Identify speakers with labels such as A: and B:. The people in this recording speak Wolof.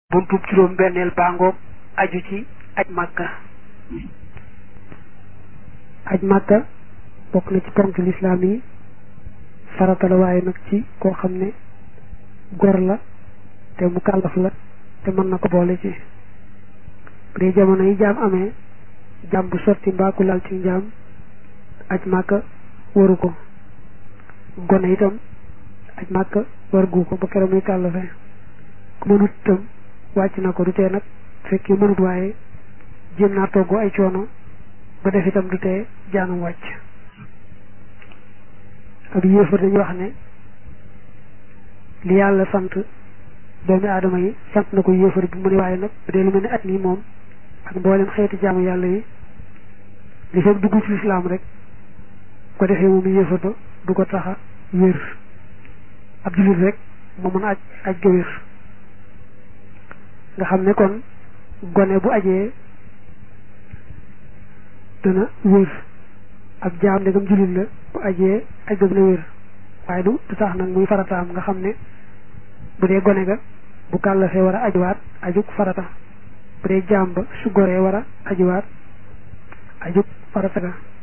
A: buntub juróom benneel bàngoog aju ci aj màkka aj màkka bokk na ci ponk lislaam yi farata la waaye nag ci koo xam ne gor la te mu kàllaf la te mën na ko boole ci bu dee jamono yi jaam amee jaam bu sotti mbaa ku lal ci njaam aj màkka waru ko gone itam aj màkka war gu ko ba keroog muy kàllafe ku mënut itam wàcc na ko du tee nag fekk mënut waaye jéem naa togg ay coono ba def itam du tee jaanam wàcc ak yéefar dañuy wax ne li yàlla sant doomi aadama yi sant na ko yéefar bi mu ne waaye nag bu dee lu mel ne at nii moom ak mboolem xeeti jaamu yàlla yi li fekk dugg ci lislaam rek ko defee moom yéefar ba du ko taxa wér ab jullit rek moo mën a aj aj ga wér nga xam ne kon gone bu ajee dana wér ab jaam ndegam jullit la bu ajee aj ga dina wér waaye du du tax nag muy farataam nga xam ne bu dee gone ga bu kàllafee war a ajuwaat ajuk farata bu dee jaam ba su goree war a ajuwaat ajuk farata ga